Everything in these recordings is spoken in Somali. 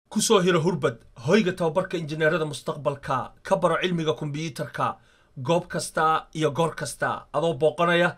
ku soo hiro hurbad hoyga tababarka injineerada mustaqbalka ka baro cilmiga kombiyuutarka goob kasta iyo goor kasta adoo booqanaya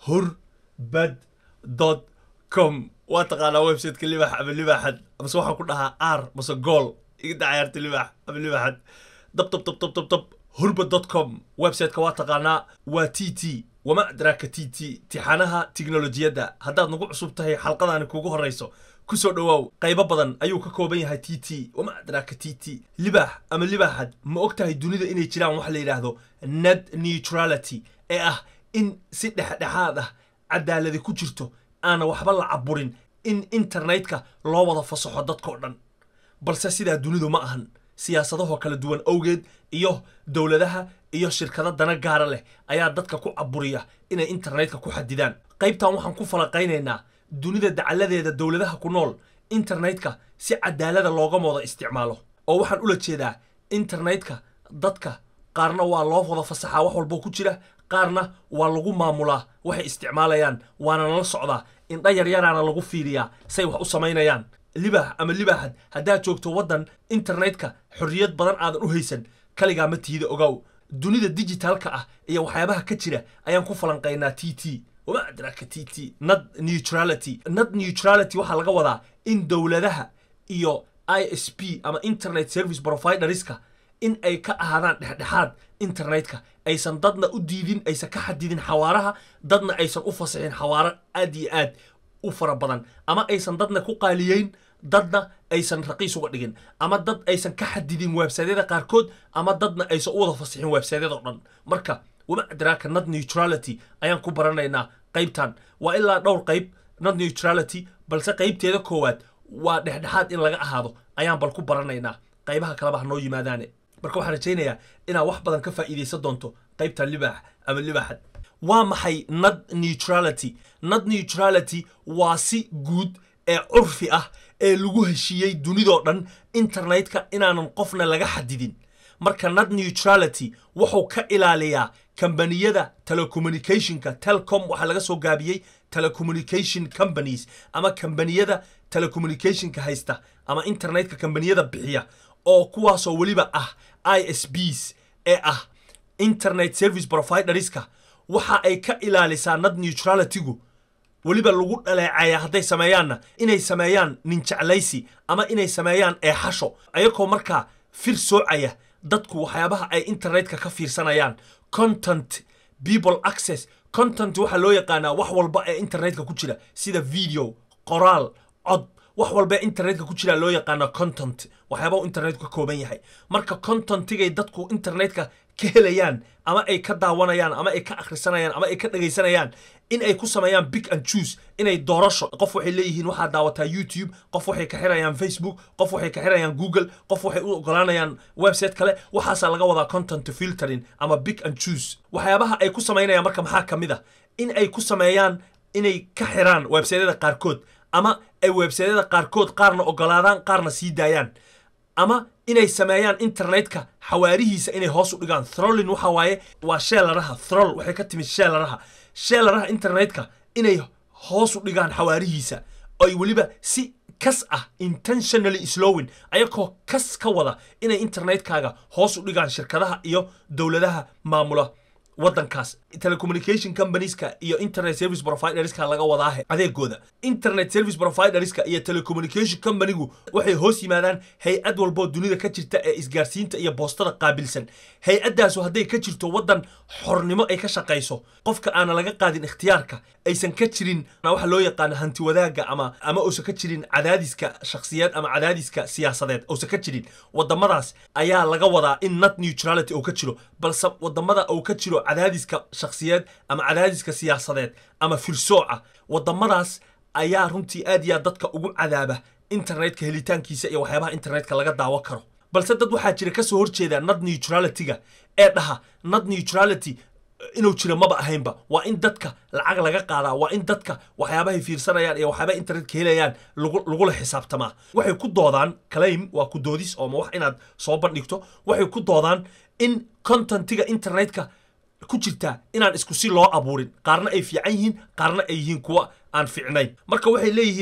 hurbad dot com waa taqaanaa websiteka libax ama libaxad amase waxaan ku dhahaa r mase gool iga dacayaarta libax ama libaxad dab dab dab dab dab dab hurbad dot com websiteka waa taqaanaa waa t t wama adraaka t t tixanaha tiknolojiyadda haddaad nagu cusub tahay xalqadaani kugu horrayso ku soo dhowaaw qaybo badan ayuu ka kooban yahay t t wama adraaka t t libaax ama libaaxad ma og tahay dunida inay jiraan waxa la yidhaahdo net neutrality ee ah in si dhexdhexaad ah cadaaladi ku jirto aana waxba la caburin in internetka loo wada fasaxo dadkao dhan balse sidaa dunidu ma ahan siyaasadahoo kala duwan awgeed iyo dowladaha iyo shirkado dana gaara leh ayaa dadka ku caburiya inay internetka ku xadidaan qaybtan waxaan ku falanqaynaynaa dunida dacaladeeda dowladaha ku nool internetka si cadaalada loogama wada isticmaalo oo waxaan ula jeedaa internetka dadka qaarna waa loo wada fasaxaa wax walboo ku jira qaarna waa lagu maamulaa waxay isticmaalayaan waana nala socdaa indha yaryaraana lagu fiiriyaa say wax u samaynayaan libaax ama libaaxad haddaad joogto waddan internetka xorriyad badan aadan u haysan kaligaa ma tiida ogow dunida dijitaalka ah iyo waxyaabaha ka jira ayaan ku falanqaynaa t t wama adraaka t t nad neutrality nad neutrality waxaa laga wadaa in dowladaha iyo i s p ama internet service providerska in ay ka ahaadaan dhexdhexaad internetka aysan dadna u diidin aysan ka xadidin xawaaraha dadna aysan u fasixin xawaaro aad iyo aad u fara badan ama aysan dadna ku qaaliyeyn dadna aysan raqiis uga dhigin ama dad aysan ka xadidin websaydyada qaarkood ama dadna aysan u wada fasixin websaydyada o dhan marka wama adraaka nad neutrality ayaan ku baranaynaa qaybtan waa ilaa dhowr qayb nad neutrality balse qaybteeda koowaad waa dhexdhexaad in laga ahaado ayaan bal ku baranaynaa qaybaha kaleba ha noo yimaadaane marka waxaan rajaynayaa inaad wax badan ka faa'iidaysan doonto qaybtan libaax ama libaaxad waa maxay nad neutrality nad neutrality waa si guud ee curfi ah ee lagu heshiiyey dunidoo dhan internetka inaanan qofna laga xadidin marka nad neutrality wuxuu ka ilaaliyaa kambaniyada telecommunicationka telcom waxaa laga soo gaabiyey telecommunication companies ama kambaniyada telecommunicationka haysta ama internetka kambaniyada bixiya oo kuwaasoo weliba ah i s bs ee ah internet service providerska waxa ay ka ilaalisaa nad neutralitygu weliba lagu dhaleecaya hadday sameeyaanna inay sameeyaan ninjeclaysi ama inay sameeyaan eexasho ayagoo markaa fir soocaya dadku waxyaabaha ay internetka ka fiirsanayaan content people access content waxaa loo yaqaanaa wax walba ee internetka ku jira sida video qoraal cod wax walba ee internetka ku jira loo yaqaana content waxyaaba uu internetku ka kooban yahay marka contentigay dadku internetka ka helayaan ama ay ka daawanayaan ama ay ka akhrisanayaan ama ay ka dhagaysanayaan in ay ku sameeyaan big and choose inay doorasho qof waxay leeyihiin waxaa daawataa youtube qof waxay ka xirayaan facebook qof waxay ka xirayaan google qof waxay u ogolaanayaan website kale waxaasaa laga wadaa content filtering ama big and choose waxyaabaha ay ku samaynayaan marka maxaa ka mid a in ay ku sameeyaan inay ka xiraan websaydyada qaarkood ama ay websaydyada qaarkood qaarna ogolaadaan qaarna sii daayaan ama inay sameeyaan internetka xawaarihiisa inay hoos u dhigaan throlin waxa waaye waa sheelaraha throl waxay ka timid sheelaraha sheelaraha internetka inay hoos u dhigaan xawaarihiisa ay weliba si kas ah intentionally slowing ayagoo kas ka wada inay internetkaaga hoos u dhigaan shirkadaha iyo dowladaha maamula waddankaas telecommunication companieska iyo internet service providerska laga wadaahe adeegooda internet service providerska iyo telecommunication companigu waxay hoos yimaadaan hay-ad walboo dunida ka jirta ee isgaarsiinta iyo boostada qaabilsan hay-addaasu hadday ka jirto waddan xornimo ay ka shaqayso qofka aana laga qaadin ikhtiyaarka aysan ka jirin waxa loo yaqaano hanti wadaagga ama ama uusan ka jirin cadaadiska shakhsiyeed ama cadaadiska siyaasadeed uusan ka jirin wadamadaas ayaa laga wadaa in not neutrality uu ka jiro balse wadamada uu ka jiro cadaadiska shakhsiyeed ama cadaadiska siyaasadeed ama firsooca wadamadaas ayaa runtii aad iyo aad dadka ugu cadaaba internetka helitaankiisa iyo waxyaabaha internetka laga daawo karo balse dad waxaa jira kasoo horjeeda nad neutralityga ee dhaha nad neutrality inuu jiro maba ahaynba waa in dadka lacag laga qaadaa waa in dadka waxyaabahay fiirsanayaan iyo waxyaabaha internetka helayaan lagula xisaabtamaa waxay ku doodaan claim waa ku doodis oo ma wax inaad soo bandhigto waxay ku doodaan in contentiga internetka ku jirtaa inaan isku si loo abuurin qaarna ay fiican yihiin qaarna ay yihiin kuwa aan fiicnayn marka waxay leeyihiin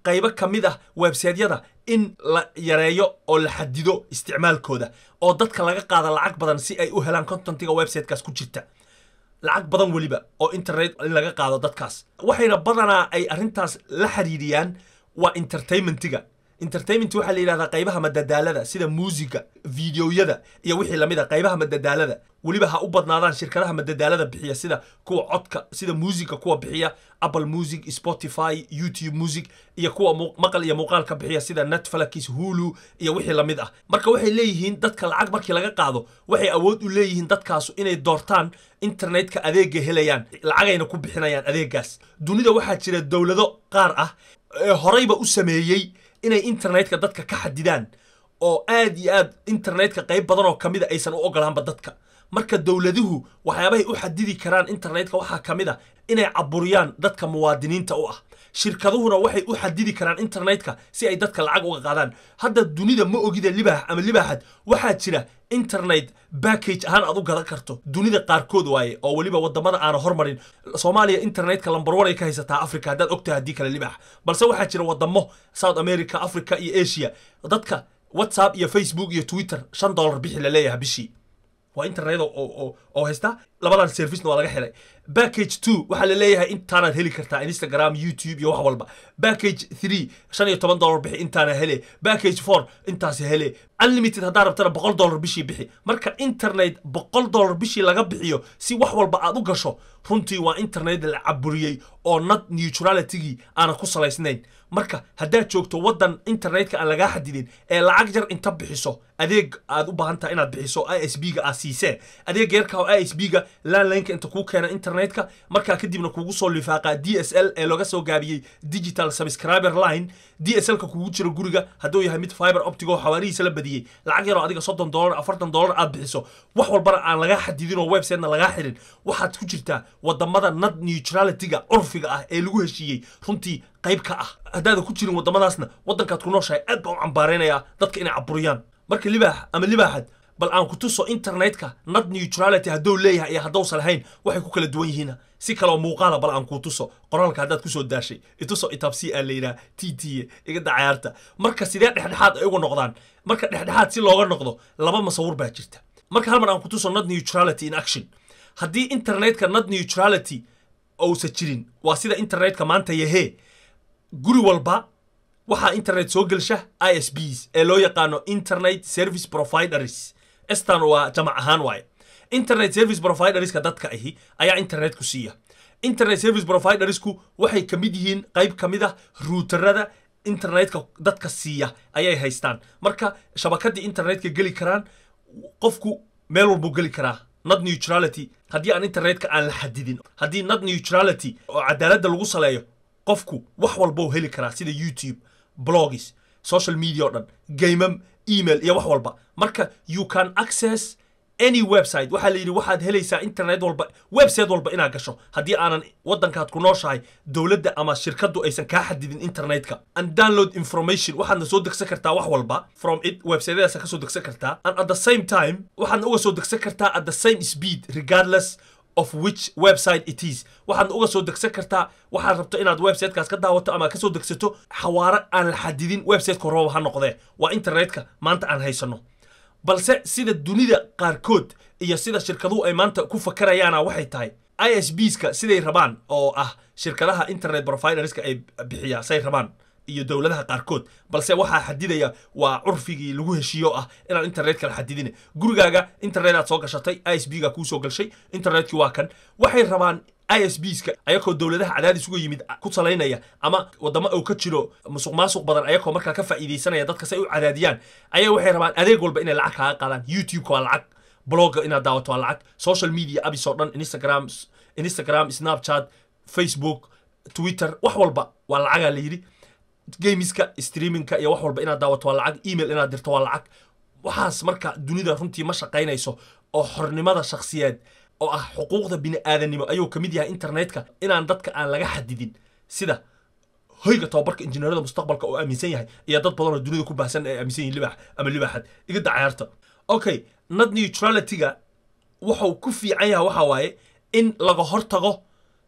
qaybo ka mid ah websaytyada in la yareeyo oo la xadido isticmaalkooda oo dadka laga qaada lacag badan si ay u helaan contentiga websitekaas ku jirta lacag badan weliba oo internet in laga qaado dadkaas waxayna badanaa ay arrintaas la xiriiriyaan waa entertainmentiga entertainment waxaa la yidhahdaa qaybaha madadaalada sida muusiga videoyada iyo wixii lamid a qaybaha madadaalada weliba ha u badnaadaan shirkadaha madadaalada bixiya sida kuwa codka sida muusiga kuwa bixiya apple music spotify youtube music iyo kuwa maqal iyo muuqaalka bixiya sida netflix hulu iyo wixii lamid ah marka waxay leeyihiin dadka lacag markii laga qaado waxay awood u leeyihiin dadkaasu inay doortaan internetka adeega helayaan lacagayna ku bixinayaan adeegaas dunida waxaa jira dowlado qaar ah ee horeyba u sameeyey inay internetka dadka ka xadidaan oo aad iyo aad internetka qayb badan oo kamida aysan u ogolaanba dadka marka dowladuhu waxyaabahay u xadidi karaan internetka waxaa ka mid a inay caburiyaan dadka muwaadiniinta u ah shirkaduhuna waxay u xadidi karaan internetka si ay dadka lacag uga qaadaan hadda dunida ma ogida libaax ama libaaxad waxaa jira internet backage ahaan aad u gadan karto dunida qaarkood waaye oo weliba wadamada aana hormarin soomaaliya internetka lambar one ay ka haysataa africa haddaad ogtahay haddii kale libaax balse waxaa jira wadamo south america africa iyo asia dadka whatsapp iyo facebook iyo twitter shan dollar bixi la leeyahay bishii waa internet oo haysta labadan servicena waa laga xiray backage two waxaa la leeyahay intaanaad heli kartaa instagram youtube iyo wax walba backage three shan iyo toban dollar bixi intaana hele backage four intaas hele unlimited haddaa rabtana boqol dollar bishii bixi marka internet boqol dollar bishii laga bixiyo si wax walba aad u gasho runtii waa internet la caburiyey oo nad neutralitygii aana ku salaysnayn marka haddaad joogto waddan internetka aan lagaa xadidin ee lacag jar inta bixiso adeeg aad u baahan tahay inaad bixiso i s b ga aad siisee adeeg yarka oo i s b ga landlineka inta kuu keena internetka markaa kadibna kugu soo lifaaqaa d s l ee looga soo gaabiyey digital subscriber line d s l-ka kugu jiro guriga hadduu yahay mid fiber optic oo xawaarihiisa la badiyey lacag yaroo adiga soddon dollar afartan dollar aad bixiso wax walbana aan lagaa xadidin oo websitena lagaa xirin waxaad ku jirtaa wadamada nad neutralityga curfiga ah ee lagu heshiiyey runtii qayb ka ah haddaadan ku jirin waddamadaasna waddankaad ku nooshahay aad baa u cambaaraynayaa dadka inay caburiyaan marka libaax ama libaaxad bal aan ku tuso internetka nad neutrality hadduu leeyahay iyo haddousan lahayn waxay ku kala duwan yihiin si kaloo muuqaala bal aan kuu tuso qoraalka haddaad kusoo daashay ituso itabsi aa la yidhaha t t iga dacayaarta marka sidee dhexdhexaad ay uga noqdaan marka dhexdhexaad si looga noqdo laba masawir baa jirta marka hal mar aan ku tuso nad neutrality in action haddii internetka nad neutrality ousan jirin waa sida internetka maanta yahee guri walba waxaa internet soo gelsha i s bs ee loo yaqaano internet service providers estan waa jamac ahaan waaye internet service providerska dadka ahi ayaa internetku siiya internet service providersku waxay ka mid yihiin qayb ka mid ah ruuterada internetka dadka siiya ayay haystaan marka shabakadii internetka geli karaan qofku meel walbuu geli karaa nad neutrality haddii aan internetka aan la xadidin haddii nad neutrality oo cadaaladda lagu saleeyo qofku wax walbou heli karaa sida youtube blogs social media o dhan gamam email iyo wax walba marka you can access any website waxaa la yidhi waxaad helaysaa internet walba website walba inaad gasho haddii aanan waddankaad ku nooshahay dowladda ama shirkaddu aysan kaa xadidin internetka and download information waxaadna soo degsan kartaa wax walba from it websiteyadaasa ka soo degsan kartaa and at the same time waxaadna uga soo degsan kartaa at the same speed regardless of which website it is waxaadna uga soo degsan kartaa waxaad rabto inaad websitekaas ka daawato ama kasoo degsato xawaaro aan la xadidin websiteka horaba ha noqdee waa internetka maanta aan haysano balse sida dunida qaarkood iyo sida shirkaduhu ay maanta ku fakarayaana waxay tahay i s bska siday rabaan oo ah shirkadaha internet providerska ay bixiyaa say rabaan iyo dowladaha qaarkood balse waxaa xadidaya waa curfigii lagu heshiiyo ah inaan internetka la xadidin gurigaaga internetaad soo gashatay i s b ga kuu soo gashay internetkii waa kan waxay rabaan i s bska ayakoo dowladaha cadaadis uga yimid ku salaynaya ama wadamo uu ka jiro musuq maasuq badan ayakoo markaa ka faa'iidaysanaya dadka si ay u cadaadiyaan ayaa waxay rabaan adeeg walba inay lacag kaaga qaadaan youtubeka waa lacag blogga inaad daawato waa lacag social media abis oo dhan instagram instagram snapchat facebook twitter wax walba waa lacagaa la yidhi gamiska streamingka iyo wax walba inaad daawato waa lacag email inaad dirto waa lacag waxaas marka dunida runtii ma shaqaynayso oo xornimada shakhsiyeed oo ah xuquuqda bini-aadanimo ayuu ka mid yahay internetka inaan dadka aan laga xadidin sida hoyga tababarka injineerada mustaqbalka oo aaminsan yahay iyo dad badan oo dunida ku baahsan ay aaminsan yihin libax ama libaxad iga dacayaarta okay nad neutralityga wuxuu ku fiican yahay waxa waaye in laga hortago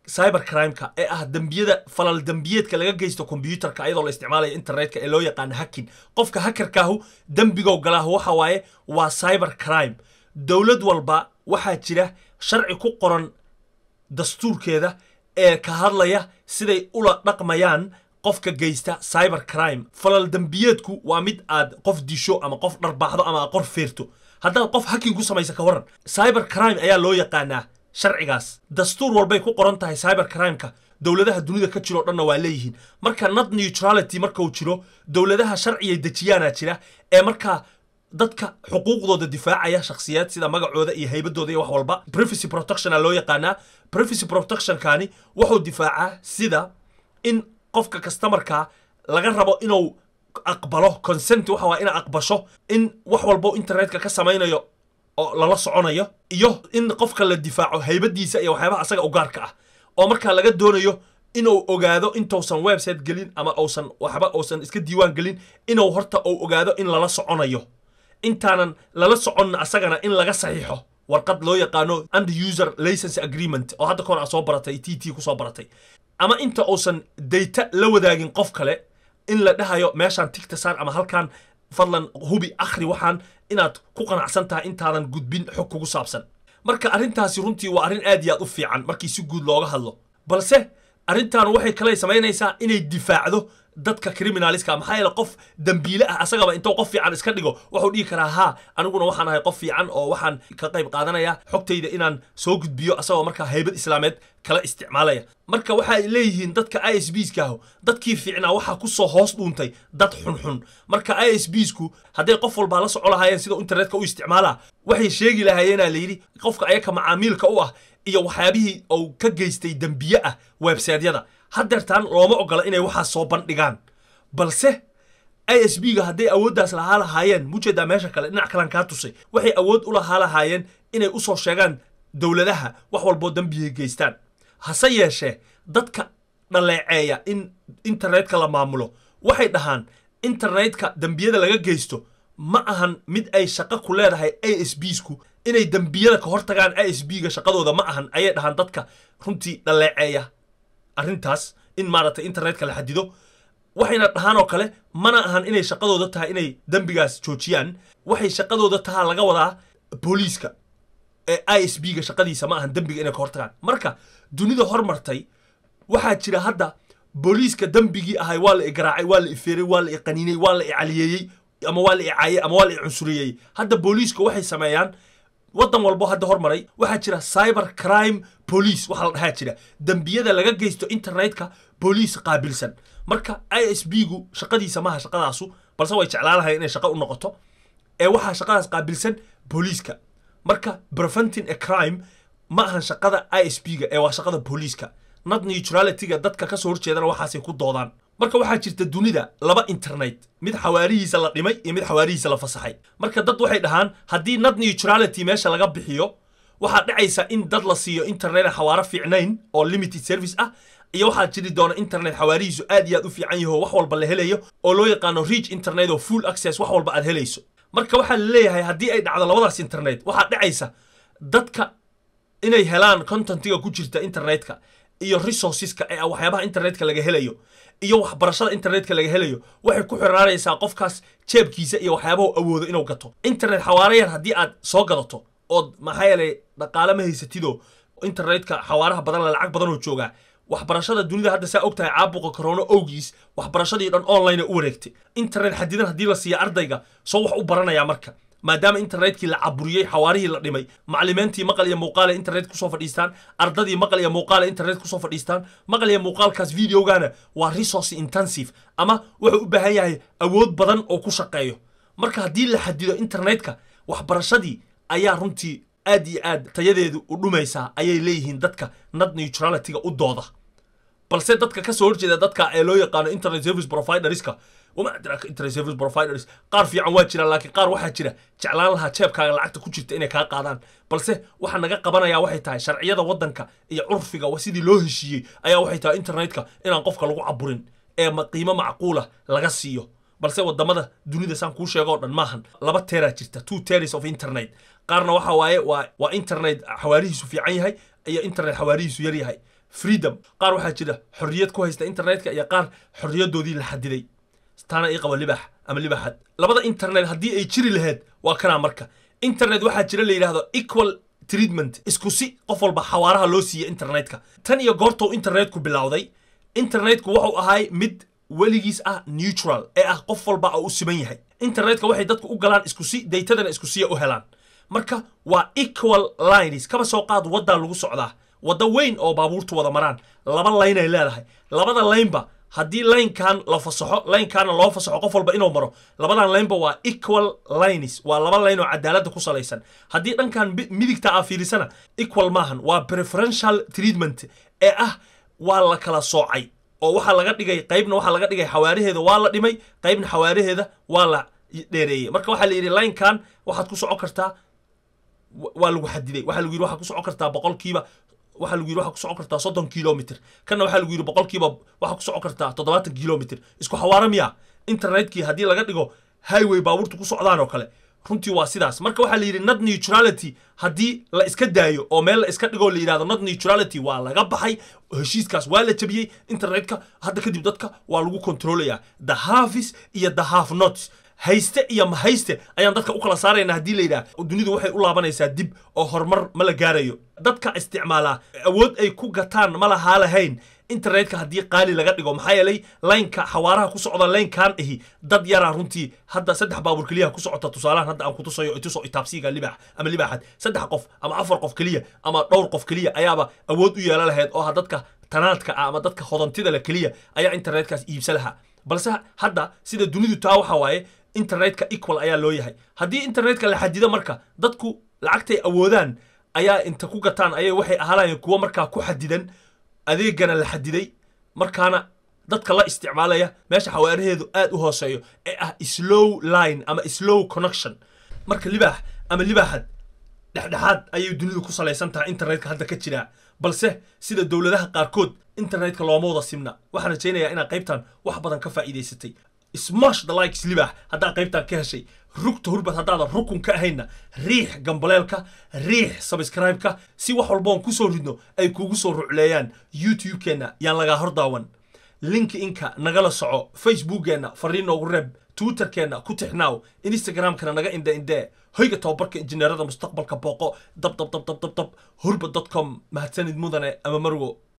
cyber crimeka ee ah dembiyada falal dembiyeedka laga geysto kombyuutarka ayadoo la isticmaalaya internetka ee loo yaqaano hacking qofka hackerkaahu dembigow galaahu waxa waaye waa cyber crime dowlad walba waxaa jira sharci ku qoran dastuurkeeda ee ka hadlaya siday ula dhaqmayaan qofka geysta cyber crime falal dembiyeedku waa mid aad qof disho ama qof dharbaaxdo ama aad qor feerto haddaad qof hacking ku samaysa ka waran cyber crime ayaa loo yaqaanaa sharcigaas dastuur walbay ku qoran tahay cyber crimeka dowladaha dunida ka jiro o dhanna waa leeyihiin marka not neutrality markuu jiro dowladaha sharciyay dejiyaana jira ee markaa dadka xuquuqdooda difaacaya shakhsiyaad sida magacooda iyo haybadooda iyo wax walba privacy protectiona loo yaqaanaa privacy protectionkani wuxuu difaacaa sida in qofka customarka laga rabo inuu aqbalo consent waxa waa ina aqbasho in wax walbo internetka ka samaynayo oo lala soconayo iyo in qofka la difaaco haybadiisa iyo waxyaabaha asaga u gaarka ah oo markaa laga doonayo inuu ogaado intuusan website gelin ama uusan waxba uusan iska diiwaan gelin inuu horta uu ogaado in lala soconayo intaanan lala soconna asagana in laga saxiixo warqad loo yaqaano and user license agreement oo hadda kahor aa soo baratay t t kusoo baratay ama inta uusan data la wadaagin qof kale in la dhahayo meeshaan tigta saar ama halkaan fadlan hubi akhri waxaan inaad ku qanacsan tahay intaadan gudbin xog kugu saabsan marka arrintaasi runtii waa arrin aad iyo aad u fiican markii si guud looga hadlo balse arrintan waxay kale samaynaysaa inay difaacdo dadka criminaliska maxaa yeele qof dembiile ah asagaba intuu qof fiican iska dhigo wuxuu dhihi karaa haa aniguna waxaan ahay qof fiican oo waxaan ka qayb qaadanaya xogtayda inaan soo gudbiyo asagoo markaa haybad islaameed kala isticmaalaya marka waxay leeyihiin dadka i s bskaahu dadkii fiicnaa waxaa kusoo hoos dhuuntay dad xunxun marka i s bsku hadday qof walbaa la soco lahaayeen sida internetka u isticmaalaa waxay sheegi lahaayeenaa layidhi qofka ayaka macaamiilka u ah iyo waxyaabihii uu ka geystay dembiye ah websaydyada haddeertaan looma ogola inay waxaas soo bandhigaan balse i s b ga hadday awooddaas lahaa lahaayeen mujeedaa meesha kale dhinac kalan kaa tusay waxay awood u lahaa lahaayeen inay usoo sheegaan dowladaha wax walboo dembiyay geystaan hase yeeshee dadka dhaleeceeya in internetka la maamulo waxay dhahaan internetka dembiyada laga geysto ma ahan mid ay shaqo ku leedahay a s bsku inay dembiyada ka hortagaan i s b ga shaqadooda ma ahan ayay dhahaan dadka runtii dhaleeceeya arrintaas in maaragtay internetka la xadido waxayna dhahaan oo kale mana ahan inay shaqadooda tahay inay dembigaas joojiyaan waxay shaqadooda tahaa laga wadaa booliiska ee i s b ga shaqadiisa ma ahan dembiga inay ka hortagaan marka dunida hormartay waxaa jira hadda booliiska dembigii ahay waa la igaraacay waa la ifeeray waa la iqaniinay waa la icaliyeeyey ama waa la icaayey ama waa la icunsuriyey hadda booliiska waxay sameeyaan waddan walbo hadda hormaray waxaa jira cyber crime police waxaa la dhahaa jira dembiyada laga geysto internetka booliis qaabilsan marka i s b gu shaqadiisa maaha shaqadaasu balse way jeclaan lahayn inay shaqo u noqoto ee waxaa shaqadaas qaabilsan booliiska marka preventing a crime ma ahan shaqada i s b ga ee waa shaqada booliiska not neutralityga dadka kasoo horjeedana waxaasay ku doodaan marka waxaa jirta dunida laba internet mid xawaarihiisa la dhimay iyo mid xawaarihiisa la fasaxay marka dad waxay dhahaan haddii not neutrality meesha laga bixiyo waxaa dhacaysa in dad la siiyo internet xawaaro fiicnayn oo limited service ah iyo waxaa jiri doona internet xawaarihiisu aad iyo aad u fiican yaho wax walba la helayo oo loo yaqaano reach internet oo full access wax walba aad helayso marka waxaa la leeyahay haddii ay dhacdo labadaas internet waxaa dhacaysa dadka inay helaan contentiga ku jirta internetka iyo resourceska ee waxyaabaha internetka laga helayo iyo waxbarashada internetka laga helayo waxay ku xiraanaysaa qofkaas jeebkiisa iyo waxyaabahu awoodo inuu gato internet xawaare yar haddii aad soo gadato ood maxaa yeelay dhaqaale ma haysatidoo internetka xawaaraha badan la lacag badanoo joogaa waxbarashada dunida hadda saa og tahay caabuqa corona owgiis waxbarashadii dhan online u wareegtay internet xadidan haddii la siiya ardayga soo wax u baranayaa marka maadaama internetkii la caburiyey xawaarihii la dhimay maclimiintii maqal iyo muuqaale internet kusoo fadhiistaan ardadii maqal iyo muuqaale internet kusoo fadhiistaan maqal iyo muuqaalkaas videogana waa resource intensive ama wuxuu u baahan yahay awood badan oo ku shaqeeyo marka haddii la xadido internetka waxbarashadii ayaa runtii aad iyo aad tayadeedu u dhumaysaa ayay leeyihiin dadka nad neutralityga u dooda balse dadka kasoo horjeeda dadka ee loo yaqaano internet service providerska wama adraaka internet service providers qaar fiican waa jiraan laakiin qaar waxaa jira jeclaan lahaa jeebkaaga lacagta ku jirta inay kaa qaadaan balse waxa naga qabanaya waxay tahay sharciyada waddanka iyo curfiga sidii loo heshiiyey ayaa waxay tahay internetka inaan qofka lagu caburin ee qiimo macquula laga siiyo balse wadamada dunida saan kuu sheego o dhan maahan laba teeraa jirta two tears of internet qaarna waxa waaye waa waa internet xawaarihiisu fiican yahay iyo internet xawaarihiisu yar yahay freedom qaar waxaa jira xorriyad ku haysta internetka iyo qaar xorriyadoodii la xadiday taana ii qaba libax ama libaxad labada internet haddii ay jiri lahayd waa kanaa marka internet waxaa jira la yidhaahdo equal treatment isku si qof walba xawaaraha loo siiya internetka tan iyo goortou internetku bilowday internetku wuxuu ahay mid weligiis ah neutral ee ah qof walba oo u siman yahay internetka waxay dadku u galaan isku si daytadana isku siya u helaan marka waa equal lines kaba soo qaad waddaa lagu socdaa waddo weyn oo baabuurtu wada maraan laba layn ay leedahay labada laynba haddii laynkan la fasaxo laynkaana loo fasaxo qof walba inuu maro labadan laynba waa equal lines waa laba layn oo cadaaladda ku salaysan haddii dhankan midigta aa fiirisana equal maahan waa preferential treatment ee ah waa la kala soocay oo waxaa laga dhigay qaybna waxaa laga dhigay xawaaraheeda waa la dhimay qaybna xawaaraheeda waa la dheereeyey marka waxaa la yidhi laynkan waxaad ku socon kartaa waa lagu xadiday waxaa lagu yidhi waxaad ku socon kartaa boqolkiiba waxaa lagu yidhi waxaa ku socon kartaa soddon kilomitr kanna waxaa lagu yidhi boqolkiiba waxaa ku socon kartaa toddobaatan kilomitr isku xawaara miya internetkii haddii laga dhigo highway baabuurta ku socdaan oo kale runtii waa sidaas marka waxaa la yidhi not neutrality haddii la iska daayo oo meel la iska dhigoo la yidhahdo not neutrality waa laga baxay heshiiskaas waa la jabiyey internetka hadda kadib dadka waa lagu kontroolayaa the halfis iyo the half nots hayste iyo mahayste ayaan dadka u kala saaraynaa haddii la yidhaah dunidu waxay u laabanaysaa dib oo horumar ma la gaarayo dadka isticmaalaa awood ay ku gataan ma lahaa lahayn internetka haddii qaali laga dhigo maxaa yeelay laynka xawaaraha ku socda laynkan ahi dad yaraa runtii hadda saddex baabuur keliya ku socota tusaalahan hadda aan kutusayo ituso itaabsiga libax ama libaxad saddex qof ama afar qof keliya ama dhowr qof keliya ayaaba awood u yeelan lahayd oo ah dadka tanaadka ah ama dadka hodantida le keliya ayaa internetkaas iibsa lahaa balse hadda sida dunidu taa waxa waaye internetka equal ayaa loo yahay haddii internetka la xadido marka dadku lacagtay awoodaan ayaa inta ku gataan ayay waxay ahaanayeen kuwo markaa ku xadidan adeegana la xadiday markaana dadka la isticmaalaya meesha xawaaraheedu aad u hooseeyo ee ah slow line ama slow connection marka libaax ama libaaxad dhexdhexaad ayay dunidu ku salaysan tahay internetka hadda ka jiraa balse sida dowladaha qaarkood internetka looma wada simna waxaan rajaynayaa inaad qaybtan wax badan ka faa'iidaysatay smash the likes libaax haddaad qaybtan ka heshay rugta hurbad haddaadan rukun ka ahayna riix gambaleelka riix sabscribe-ka si wax walboon kusoo ridno ay kugu soo rucleeyaan youtube-keenna yaan lagaa hor daawan linki-inka nagala soco facebookkeenna fariin noogu reeb twitterkeenna ku tixnaaw instagramkana naga indhe indhee hoyga tababarka injineerada mustaqbalka booqo dab dab dab dab dab dab hurbad dot com mahadsanid mudane ama marwo